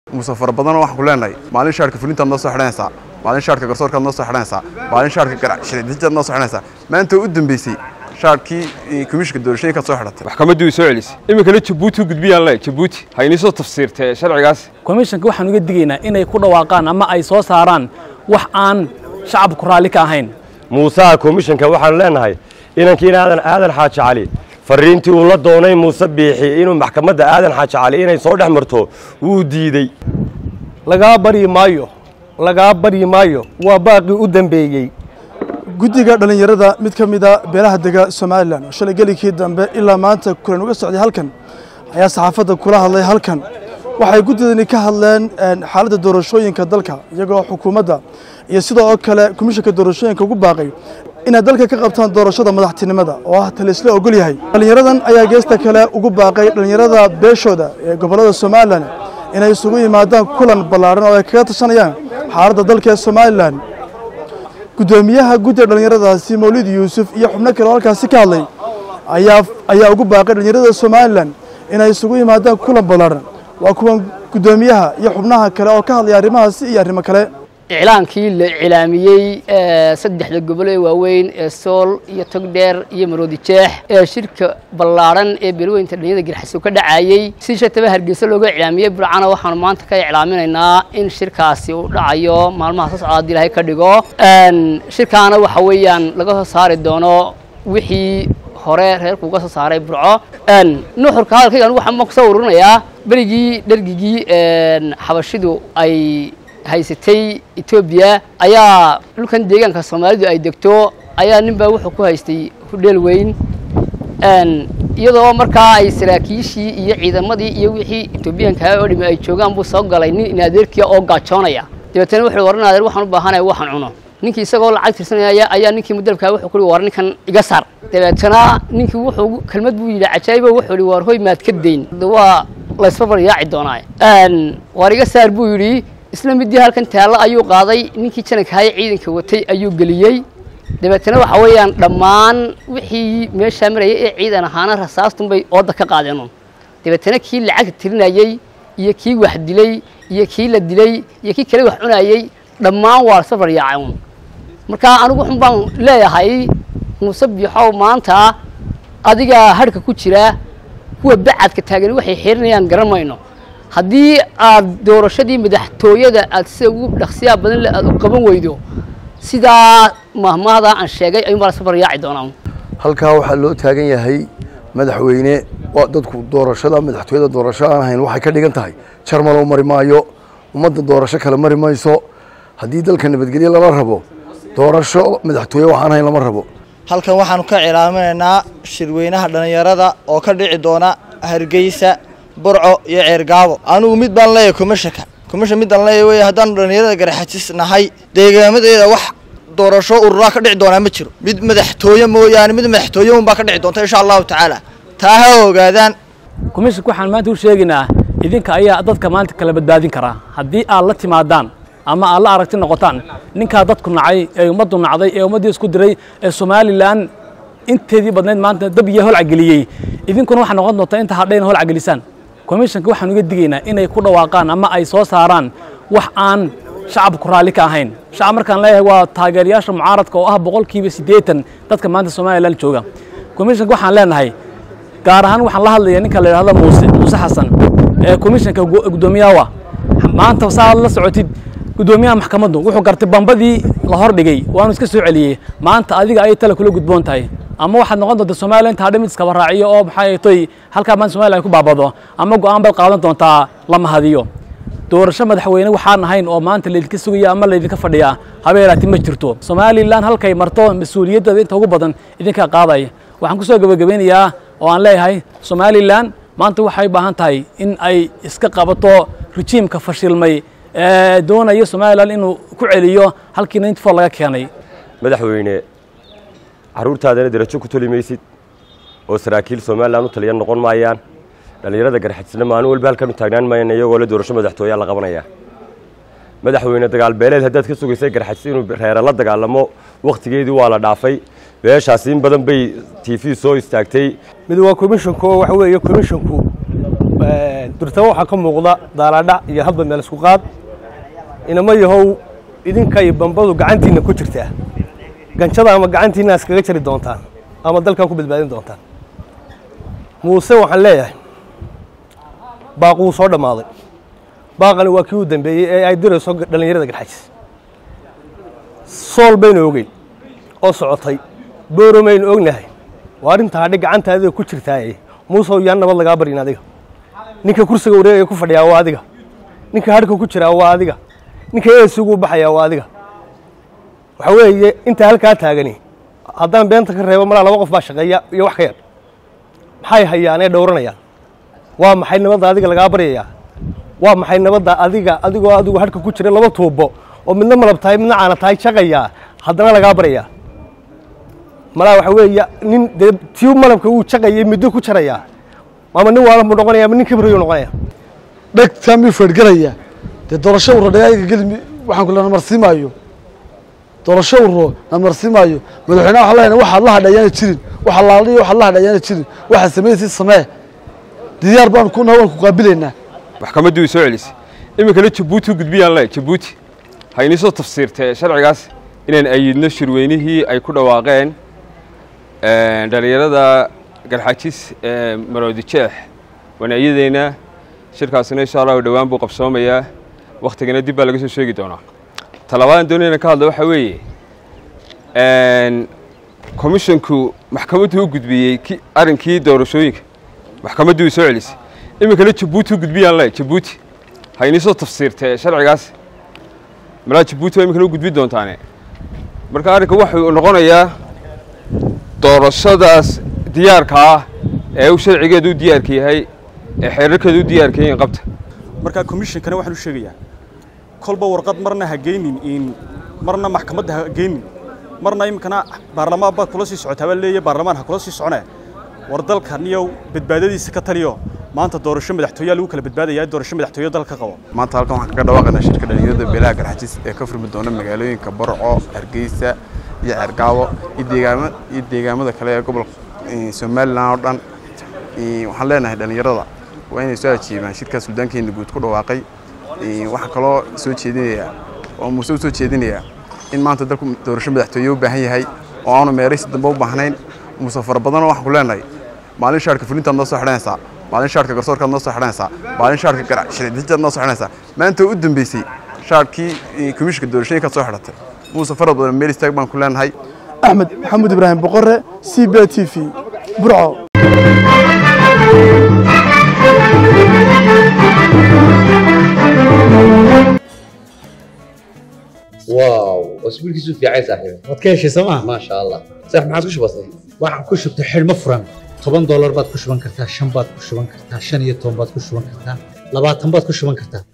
muuse fara badanoo waxaan ku leenahay maalin shaarka fulintaad noo soo xidhanaysaa maalin shaarka garsoorkaad noo soo xidhanaysaa maalin shaarka garashiradijaad noo soo xidhanaysaa maanta u dambeysay shaarkii komishinka doorashooyinkaad soo xidhatay maxkamaddu way soo celisay iminkana jabuuti u gudbiyaan le jabuuti ha inii soo tafsiirtee sharcigaas komishanka waxaan uga digaynaa inay ku dhawaaqaan ama ay soo saaraan wax aan shacabku raalli ka ahayn muusaha komishanka waxaanu leenahay inankiina aadan aadan xaaji cali fariintii uu la doonay muuse biixi inuu maxkamadda aadan xaaji cali inay soo dhex marto wuu diidey lagaa baryi maayo lagaa baryi maayo waa baaqii u dambeeyey guddiga dhallinyarada mid ka mida beelaha dega somalilan oo shalay gelikii dambe ilaa maanta kulan uga socday halkan ayaa saxaafadda kula hadlay halkan waxay guddidani ka hadleen xaaladda doorashooyinka dalka iyagoo xukuumadda iyo sidoo oo kale komishanka doorashooyinka ugu baaqay inay dalka ka qabtaan doorashada madaxtinimada oo ah talisla ogol yahay dhallinyaradan ayaa geesta kale ugu baaqay dhallinyarada beeshooda ee gobollada somalilan inay isugu yimaadaan kulan ballaadhan oo ay kaga tashanayaan xaaladda dalka ee somalilan guddoomiyaha guddiga dhallinyaradaasi mawlid yuusuf iyo xubno kale oo halkaasi ka hadlay ayaa ayaa ugu baaqay dhallinyarada somalilan inay isugu yimaadaan kulan ballaadhan waa kuwan guddoomiyaha iyo xubnaha kale oo ka hadlaya arrimahaasi iyo arrimo kale iclaankii la iclaamiyey saddexda gobol ee waaweyn ee sool iyo togdheer iyo maroodi jeex ee shirka ballaadhan ee beelweynta dhalinyada garxaso ka dhacayey si shataba hargeysa looga iclaamiyey burcana waxaanu maanta ka iclaaminaynaa in shirkaasi uu dhacayo maalmaha soo socda haddii ilaahay ka dhigo shirkaana waxa weeyaan laga soo saari doono wixii hore reerku uga soo saaray burco nuxurka hadalkaygan waxaan kusoo ururinayaa berigii dhergigii xabashidu ay haysatay etoobiya ayaa dhulkan deegaanka soomaalidu ay degto ayaa nin baa wuxuu ku haystay hudheel weyn iyadoo markaa ay saraakiishii iyo ciidamadii iyo wixii etoobiyaanka oo dhimi ay joogaan buu soo galay nin inaadeerkiya oo gaajoonaya dabeetana wuxuu waran adeer waxaan u baahanaya waxaan cuno ninkii isagoo lacag tirsanaya ayaa ninkii mudalkaa wuxuu kuhi war ninkan iga saar dabeetana ninkii wuxuu kelmad buu yidhi cajaayibo wuxuu yidhi war hoy maad ka dayn waa laysbarbar yaaci doonaa war iga saar buu yidhi isla midii halkan taallo ayuu qaaday ninkii janankahaye ciidanka watay ayuu geliyey dabeetana waxa weeyaan dhammaan wixii meeshaa marayay ee ciidan ahaana rasaastunbay ooda ka qaadeen dabeetana kii lacagta tirinayey iyo kii wax dilay iyo kii la dilay iyo kii kale wax cunayey dhammaan waa lasbarbar yaacay un marka anigu xun baan leeyahay muuse biixow maanta adigaa hadhka ku jira kuwa bacadka taagan waxay xirinayaan garan mayno haddii aad doorashadii madaxtooyada aad sida ugu dhaqsiyaa badan le aad u qaban weydo sidaa mahmahda aan sheegay ayuun baa lasba baryaaci doonaa halkaa waxaa loo taagan yahay madaxweyne dadku doorashada madaxtooyada doorasho aan ahayn waxay ka dhigan tahay jarmaloo mari maayo ummadda doorasho kale mari mayso haddii dalka nabadgelye lala rabo doorasho madaxtooye waxaan ahayn lama rabo halkan waxaanu ka cilaaminaynaa shirweynaha dhallinyarada oo ka dhici doona hargeysa burco iyo ceergaabo anigu mid baan leeyahay komishanka komishan midaan leeyahay wey haddaanu dhallinyarada garaxajis nahay deegaamadeeda wax doorasho ururaa ka dhici doonaa ma jiro mid madaxtooye mooyaane mid madaxtooye unbaa ka dhici doonta insha allahu tacaala taa ha ogaadaan komishanka waxaan maanta u sheegaynaa idinka ayaa dadka maanta kala badbaadin karaa haddii aad la timaadaan ama aad la aragti noqotaan ninkaa dadku nacay ee ummaddu nacday ee ummaddii isku diray ee somalilan inteedii badnayd maanta dab iyo holca geliyey idinkuna waxaa noqon doontaa inta hadhayna holca gelisaan komishanka waxaan uga digaynaa inay ku dhawaaqaan ama ay soo saaraan wax aan shacabku raalli ka ahayn shacab markaan leeyahay waa taageerayaasha mucaaradka oo ah boqolkiiba siddeetan dadka maanta somalilan jooga komishanka waxaan leenahay gaar ahaan waxaan la hadlayaa ninka la yidhahdo muuse muuse xasan ee komishanka guddoomiyaha maanta saa la socotid guddoomiyaha maxkamaddu wuxuu gartay bambadii la hor dhigay waanu iska soo celiyey maanta adiga ayay tala kula gudboon tahay ama waxaad noqon doontaa somalilan inta hadhe mid iskaba raaciyo oo maxay toy halkaa maanta somalilan ay ku baabado ama go'aan baad qaadan doontaa lama hadiyo doorasho madaxweyne waxaan ahayn oo maanta laydinka sugaya ama laydinka fadhiyaa habeelaati ma jirto somalilan halkay marto mas-uuliyaddeeda inta ugu badan idinkaa qaadaya waxaan ku soo gebagabeynayaa oo aan leeyahay somalilan maanta waxay u baahan tahay in ay iska qabato rejiimka fashilmay ee doonaya somalilan inuu ku celiyo halkii ninety four laga keenay madaxweyne carruurtaadana darajo ku toli maysid oo saraakiil somalilan u taliya noqon maayaan dhallinyarada garxajisna maalin walba halkan u taagnaan maayaan iyagoo le doorasho madaxtooyaa la qabanaya madaxweyne dagaalbeeleed haddaad ka sugaysay garxajis inuu reere la dagaalamo wakhtigeedii waa la dhaafay beeshaasi in badan bay t v soo istaagtay mid waa komishanku oo waxa weeye komishanku durtaba waxaa ka muuqda daalaadhac iyo hadba meel isku qaad inama yahow idinka iyo bambadu gacantiinna ku jirtaa ganjada ama gacantiinna iskaga jari doontaan ama dalkaa ku badbaadin doontaan muuse waxaan leeyahay baaquu soo dhammaaday baaqani waa kii u dambeeyey ee ay dirayso dhallinyarada garxajis sool baynu ogeyn oo socotay booro maynu ognahay waa arrinta hadhi gacanta adiga ku jirtaaye muusow yaan nabad lagaa baryin adiga ninka kursiga wareegaya ku fadhiyaa waa adiga ninka hadhka ku jiraa waa adiga ninka eesigu baxayaa waa adiga waxa weeye inta halkaa taagani haddaan beenta ka reebo malaa laba qof baa shaqeeya iyo wax ka yar maxay hayaan ee dhowranayaan waa maxay nabadda adiga lagaa baryayaa waa maxay nabadda adiga adigoo adigu hadhka ku jira laba tuubo oo midna malab tahay midna caana tahay shaqayaa haddana lagaa baryayaa malaa waxa weeye nin dee tii malabka uu shaqayay muddo ku jarayaa ama nin waalan buu noqonaya ama nin kibriyu noqonaya dhegtaa miyuu feedhgaraya dee doorasho urro dhagaaga gelimi waxaan ku lena marsiimaayo doorasho urro na marsiimaayo madaxweynaha waxaan leenahay waxaad la hadha ayaana jirin waxa laaliyo waxaad la hadha ayaana jirin waxaad samaynaysid samee diyaar baan ku nahay waan ku qaabilaynaa maxkamaddii way soo celisay iminkana jabuuti u gudbiyaan le jabuuti ha inii soo tafsiirtee sharcigaas inaan ayidno shirweynihii ay ku dhawaaqeen dhallinyarada garxajis ee maroodi jeex waan ayadeynaa shirkaasina insha allahu dhowaan buu qabsoomayaa wakhtigana dib baa laga soo sheegi doonaa talabaadaan doonayna ka hadla waxaa weeye komishonku maxkamaddu u gudbiyey arrinkii doorashooyinka maxkamaddii way soo celisay iminkana jabuuti u gudbiyaan le jabuuti ha inii soo tafsiirtee sharcigaas malaa jabuuti waa iminkana u gudbi doontaane marka arrinka wuxuu noqonayaa doorashadaas diyaarka ah ee uu sharcigeedu u diyaarka yahay ee xeerarkeedu u diyaarka yahin qabta marka komishinkana waxaan u sheegayaa kolba warqad marna ha geynin in marna maxkamadda ha geynin marna iminkana baarlamaan baad kula sii socotaa baa leeyahay baarlamaan ha kula sii soconee war dalkan iyo badbaadadiisa ka taliyo maanta doorasho madaxtooyaa lagu kala badbaadayaa doorasho madaxtooyo dalka qabo maanta halkan waxaan kaga dhawaaqaynaa shirka dhalinyarada beelaha garxajis ee ka furmi doona magaalooyinka barco hargeysa iyo ceergaabo iyo deegaama iyo deegaamada kale ee gobolka somalilan oo dhan waxaan leenahay dhalinyarada waa inay soo ajiibaan shirkaas suldaankeena guud ku dhawaaqay waxaa kaloo soo jeedinayaa oo muuse u soo jeedinayaa in maanta dalku doorasho madaxtooye u baahan yahay oo aanu meeraysi dambe u baahnayn muuse fara badanoo waxaan ku leenahay maalin shaarka fulintaad noo soo xidhanaysaa maalin shaarka garsoorkaad noo soo xidhanaysaa maalin shaarka garashiradijaad noo soo xidhanaysaa maanta u dambeysay shaarkii komishinka doorashooyinkaad soo xidhatay muuse fara badan meel istaag baan ku leenahay axmed maxamuud ibraahim boqore c b t v burco واو اسبوع كيسو في عايز صاحبي waad ka heshay sooma ما شاء الله صح ما عادش بسيط waxaan ku shubtay xidhmo furan toban doolar baad ku shuban kartaa shan baad ku shuban kartaa shan iyo toban baad ku shuban kartaa labaatan baad ku shuban kartaa